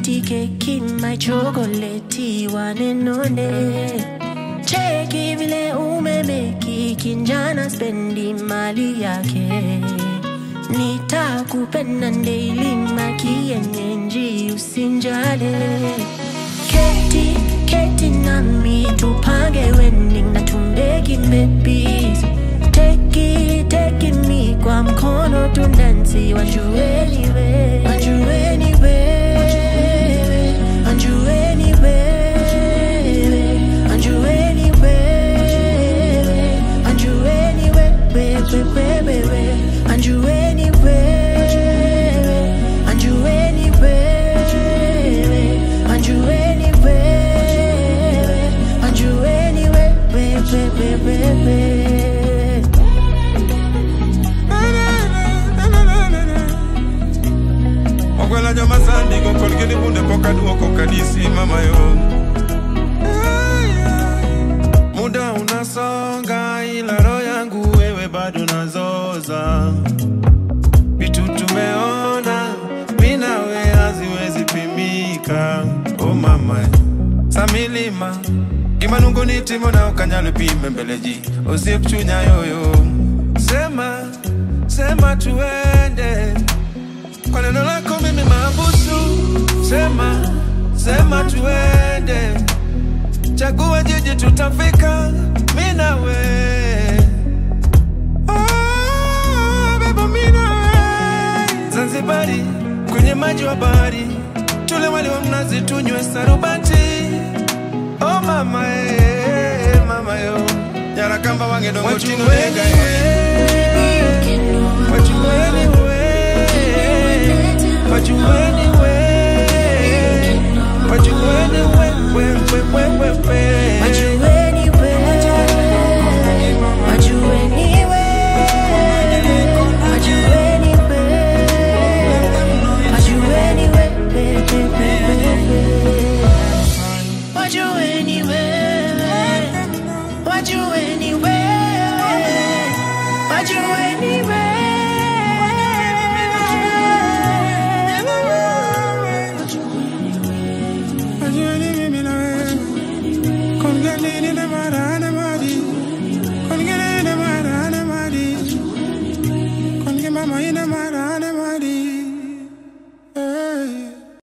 Sweetie keki my chocolate wanenone Cheki vile umemeki kinjana spendi mali yake Nitakupenda daily makienyenji usinjale Keti, keti nami tupange wedding na tumbeki babies Teki, teki mi kwa mkono tundansi wajueni we Wajueni wewe, wajueni wewe, wajueni wewe, wajueni wewe, wewe, wajueni wewe, wajueni wewe, wajueni wewe, wajueni wewe, wewe, wewe. okwela joma sandi kokolgini bunde poka duoko kadisi mama yo muda unasonga ila roho yangu wewe bado nazoza vitu tumeona minawe haziwezi pimika o mama samilima kimanunguni timo na ukanyalo pime mbeleji osiekuchunya yoyo sema sema tuende kwa neno lako mimi mabusu, sema sema tuende, chagua jiji tutafika, mimi nawe Ah, beba mimi nawe Zanzibari kwenye maji wa bahari, tule wali wa mnazi, tunywe sarubati. Oh mama eh, mama yo, Nyarakamba wange dongo tino Wajueni nega eh.